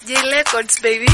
J Records, baby.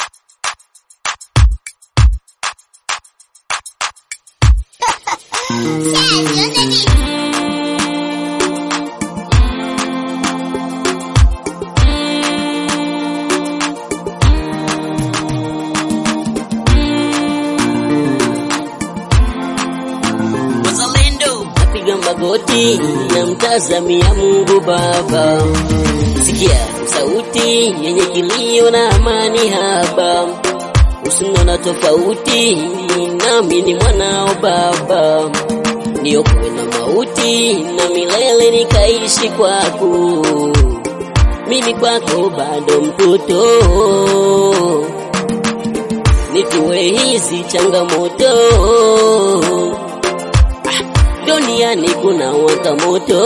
Wazalendo napiga magoti na mtazamia Mungu Baba, sikia sauti yenye kilio na amani haba, usinona tofauti, nami ni mwanao Baba, niokoe na mauti na milele nikaishi kwako, mimi kwako bado mtoto nitue hizi changamoto duniani kuna waka moto,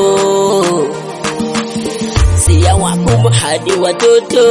si ya wakubwa hadi watoto.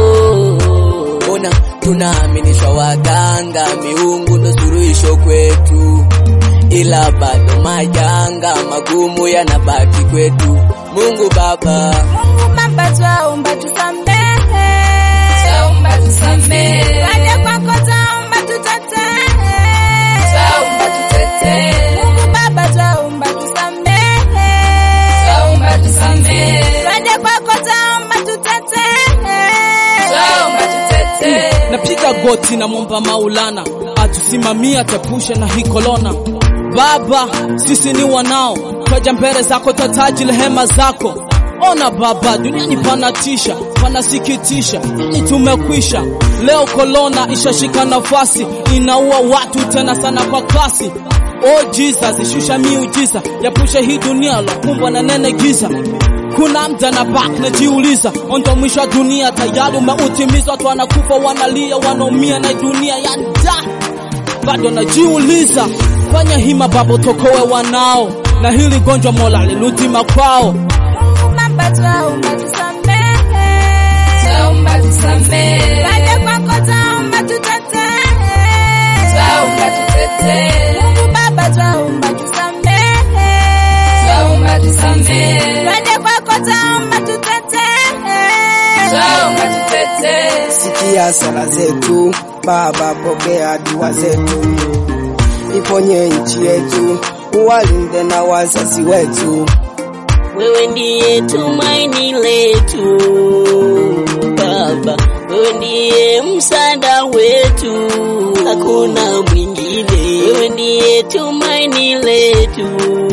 Mbona tunaaminishwa waganga, miungu ndo suluhisho kwetu, ila bado majanga magumu yanabaki kwetu. Mungu Baba, Mungu Baba, twaomba tusamehe, twaomba tusamehe, waja kwako twaomba tutetee, twaomba tutetee. Mungu Baba, twaomba tusamehe, twaomba tusamehe, waja kwako twaomba tutetee, twaomba tutetee. napiga goti na mwomba Maulana atusimamia tepushe na hii korona. Baba, sisi ni wanao, twaja mbele zako, twataji rehema zako. Ona Baba, duniani panatisha, panasikitisha, ni tumekwisha. Leo korona ishashika nafasi, inaua watu tena sana kwa kasi. Oh Jesus, shusha miujiza, yapushe hii dunia lokumbwa na nene giza. Kuna mda na bak najiuliza, ondo mwisho wa dunia tayari umeutimizwa, watu wanakufa, wanalia, wanaumia na dunia ya nda. Bado najiuliza, fanya hima Baba, tokowe wanao na hili gonjwa, Mola lirudi makwao. Mungu Baba, twaomba tusamehe, twaomba tusamehe, waja kwako twaomba tutetee, twaomba tutetee. Mungu Baba, twaomba tusamehe, twaomba tusamehe, waja kwako twaomba tutetee, twaomba tutetee. Sikia sala zetu Baba, pokea dua zetu, iponye nchi yetu, uwalinde na wazazi wetu. Wewe ndiye tumaini letu Baba, wewe ndiye msaada wetu, hakuna mwingine. Wewe ndiye tumaini letu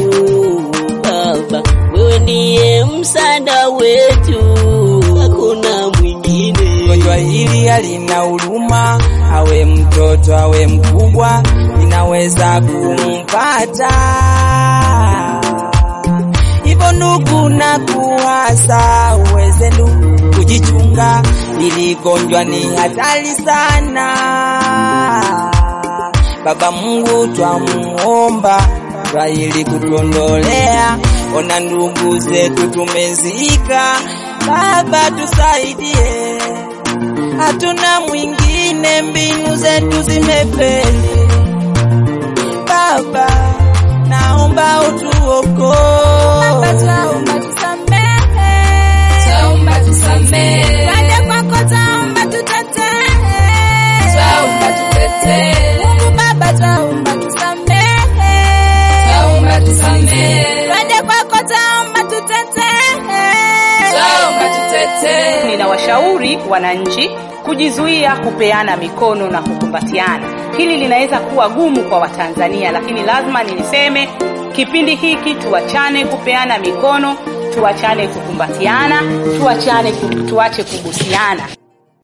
Baba, wewe ndiye msaada wetu, hakuna mwingine. gonjwa hili halina huruma, awe mtoto awe mkubwa, linaweza kumpata. Hivyo ndugu, na kuhasa uweze ndugu kujichunga, ili gonjwa ni hatari sana. Baba Mungu twamuomba kwa ili kutuondolea, ona ndugu zetu tumezika. Baba tusaidie, hatuna mwingine, mbinu zetu zimefeli. Baba naomba utuokoe. Baba, twaomba tusamehe, twaomba tusamehe, waja kwako twaomba tutetee, twaomba tutetee. Mungu Baba, twaomba tusamehe, twaomba tusamehe, waja kwako twaomba tutetee, twaomba tutetee. Ninawashauri wananchi kujizuia kupeana mikono na kukumbatiana. Hili linaweza kuwa gumu kwa Watanzania, lakini lazima niliseme kipindi hiki tuachane kupeana mikono, tuachane kukumbatiana, tuachane ku- tuache kubusiana.